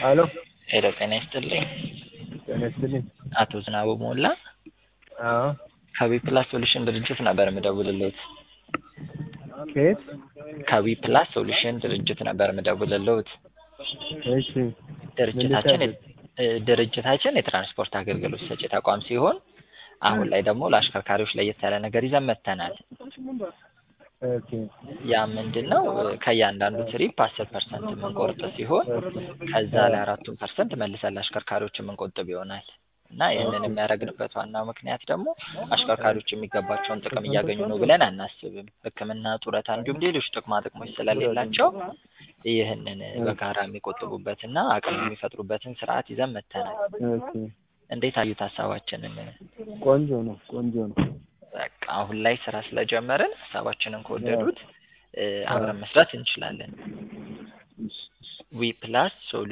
ሄሎ ሄሎ ጤና ይስጥልኝ። ጤና ይስጥልኝ። አቶ ዝናቡ ሞላ አዎ ከዊ ፕላስ ሶሉሽን ድርጅት ነበር የምደውልልዎት። ከየት? ከዊ ፕላስ ሶሉሽን ድርጅት ነበር የምደውልልዎት። እሺ ድርጅታችን ምን ልታዘዝ? እ ድርጅታችን የትራንስፖርት አገልግሎት ሰጪ ተቋም ሲሆን አሁን ላይ ደግሞ ለአሽከርካሪዎች ለየት ያለ ነገር ይዘን መጥተናል። ኦኬ ያ ምንድን ነው? ከእያንዳንዱ ትሪፕ አስር ፐርሰንት የምንቆርጥ ሲሆን ከዛ ላይ አራቱን ፐርሰንት መልሰን ለአሽከርካሪዎች የምንቆጥብ ይሆናል እና ይህንን የሚያደርግንበት ዋናው ምክንያት ደግሞ አሽከርካሪዎች የሚገባቸውን ጥቅም እያገኙ ነው ብለን አናስብም። ሕክምና፣ ጡረታ እንዲሁም ሌሎች ጥቅማ ጥቅሞች ስለሌላቸው ይህንን በጋራ የሚቆጥቡበትና አቅም የሚፈጥሩበትን ስርዓት ይዘን መጥተናል። ኦኬ እንዴት አዩት ሀሳባችንን? ቆንጆ ነው ቆንጆ ነው። በቃ አሁን ላይ ስራ ስለጀመርን ሀሳባችንን ከወደዱት እ አብረን መስራት እንችላለን። ዊ ፕላስ ሶሉ